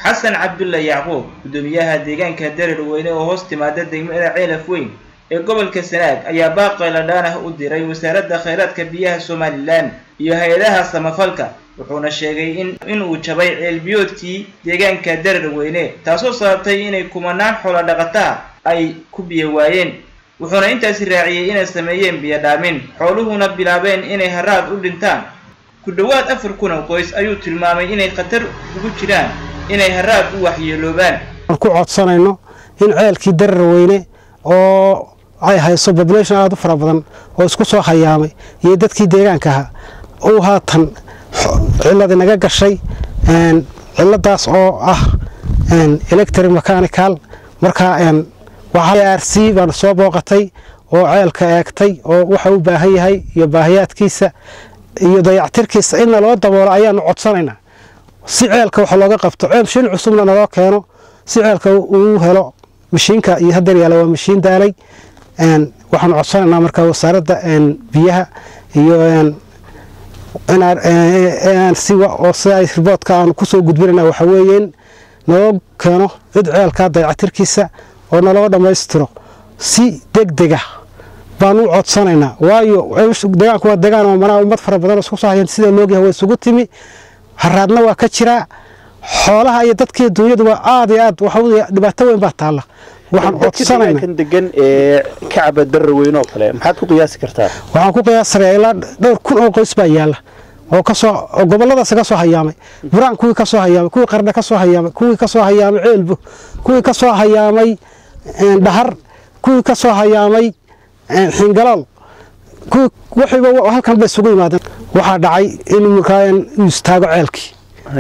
xasan cabdulla yacquub guddoomiyaha deegaanka darar weyne oo hoos timaada degmada ceelaf weyn ee gobolka sanaag ayaa baaqayladhaan ah u diray wasaaradda khayraadka biyaha somalilan iyo hay-adaha samafalka wuxuuna sheegay in inuu jabay ceelbiyoodkii deegaanka darar weyne taasoo sababtay inay kumanaan xoolo dhaqataa ay ku biyo waayeen wuxuuna intaasi raaciyey inay sameeyeen biyo dhaamin xooluhuna bilaabeen inay haraad u dhintaan ku dhowaad afar kun oo qoys ayuu tilmaamay inay khatar ugu jiraan inay haraad u waxyeeloobaan ku codsanayno in ceelkii darar weyne oo ay hayso population aada u fara badan oo isku soo hayaamay iyo dadkii deegaanka ahaa uu haatan ciladi naga gashay ciladaas oo ah electric mechanical markaa r c baan soo booqatay oo ceelka eegtay oo waxa u baahan yahay iyo baahiyaadkiisa iyo dayactirkiisa inna loo daboolo ayaanu codsanaynaa si ceelka wax looga qabto mashiin cusubna naloo keeno si ceelka uu helo mashiinka iyo hadar yaala waa mashiin daalay waxaanu codsanaynaa markaa wasaaradda biyaha iyo siwa oo sida riboodka aanu kusoo gudbinayna waxa weeyeen naloo keeno cid ceelka dayactirkiisa oo naloo dhammaystiro si degdega baan u codsanaynaa waayo deegaanku waa deegaan oo manaa ummad fara badan oo isku soo hayeen sida loogyahay waa isugu timi haraadna waa ka jiraa xoolaha iyo dadkii dunyaduba aad iyo aad waxa dhibaato weyn baa taalla waxaan codsanaynaa degan ee kacaba darar weyn oo kale maxaad ku qiyaasi kartaa waxaan ku qiyaasanayaa ilaa dhowr kun oo qoys baa yaalla oo kasoo oo goboladaas ka soo hayaamay buraan kuwii ka soo hayaamay kuwii qardha ka soo hayaamay kuwii ka soo hayaamay ceelbo kuwii ka soo hayaamay dhahar kuwii ka soo hayaamay xingalool kuwii waxiiba halkan bay isugu yimaadeen waxaa dhacay in markaa uu istaago ceelkii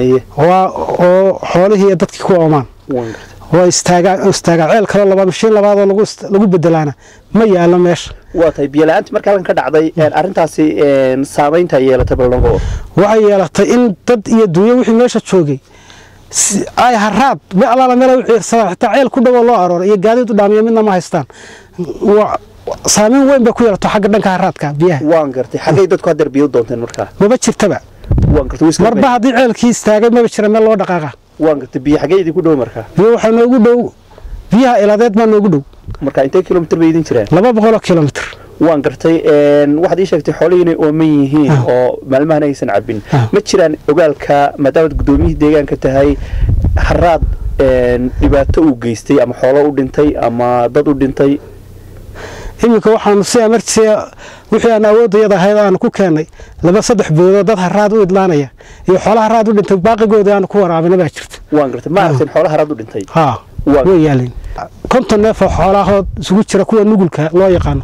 oo xoolihii iyo dadkii ku oomaan waa istaagaa istaagaa ceel kaloo laba mashiin labaadoo lagu lagu bedelaana ma yaalo meesha waa tahay biyo-la-aantii marka halkan ka dhacday arrintaasi saamaynta yeelatay ballango waxay yeelatay in dad iyo dunya wixii meesha joogay ay haraad me allaala meel u ciirsadaan xitaa ceel ku dhawoo loo arooray iyo gaadiid u dhaamiya midna ma haystaan saamayn weyn bay ku yeelato xagga dhanka haraadka biyaha waan gartay xaggay dadku haddeer biyo doonteen markaa maba jirtaba waan gartay marba haddii ceelkii istaagay maba jira meel loo dhaqaaqa waan gartay biyo xaggee idinku dhow markaa biyo waxaa noogu dhow biyaha iladeed baa noogu dhow marka intee kilomitr bay idin jireen laba boqoloo kilomitr waan gartay waxaad ii sheegtay xoolihii inay ooman yihiin oo maalmahan aysan cabin ma jiraan ogaalka maadaamaad guddoomiyihii deegaanka tahay haraad dhibaato uu geystay ama xoolo u dhintay ama dad u dhintay iminka waxaanu si amartiisa wixii aan awoodayada ahayd aanu ku keennay laba saddex boodoo dad haraad u idlaanaya iyo xoolo haraad u dhintay baaqigooda aanu ku waraabina baa jirta waan gartay ma aragteen xoolo haraad u dhintay haa way yaaleen konton neef oo xoolahood isugu jira kuwa nugulka loo yaqaano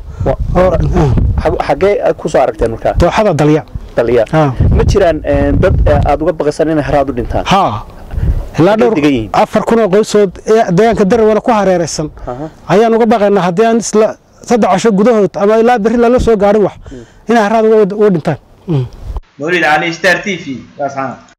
xaggee kusoo aragteen markaa dooxada dalya dalya ma jiraan dad aada uga baqaysan inay haraad u dhintaan haa ilaa dhowr afar kun oo qoysood deegaanka darawana ku hareeraysan ayaan uga baqaynaa haddii aan isla saddex casho gudahood ama ilaa berri lala soo gaadhin wax inay haraad uga dhintaan mawlid cali star t v